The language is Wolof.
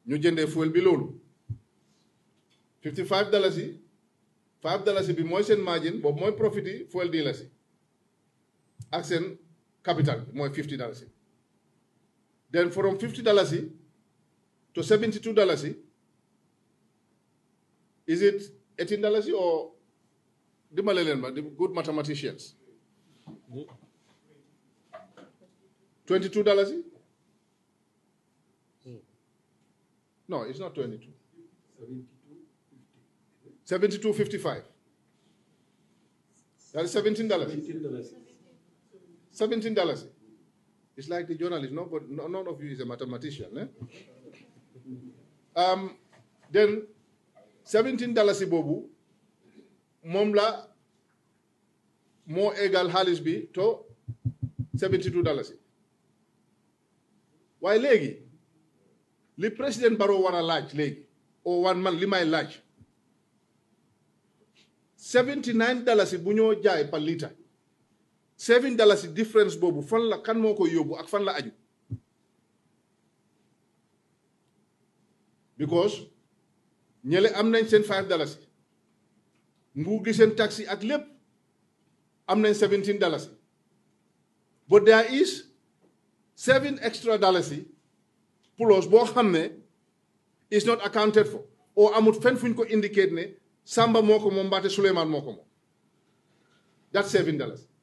ñu jëndee fuel bi loolu 55 dalasi 5 dalasi bi mooy seen margin boobu mooy profit yi fuel dealers yi ak seen capital bi mooy 50 dalasi then from 50 dalasi to 72 dalasi is it 18 dalasi or dimbale leen ma the good mathematicians 22 dalasi no it's not 22 72.55 that is 17 dollars 17 dollars it's like the journalist no but no, none of you is a mathematician eh? um, then 17 dollars boobu moom la moo égal xaalis bi to 72 dollars waaye léegi li président Barrow war a laaj léegi o wan man li may laaj 79 dalasi bu ñoo jaay par litre 7 dalasi difference boobu fan la kan moo koy yóbbu ak fan la aju because ñële am nañ seen 5 dalasi nguur gi seen taxi ak lépp am nañ 17 dalasi but there is 7 extra dalasi plus boo xam ne is not accounted for or amut fen fuñ ko indicate ne Samba moo ko moom mbaate Souleymane moo ko moom that's seven dollars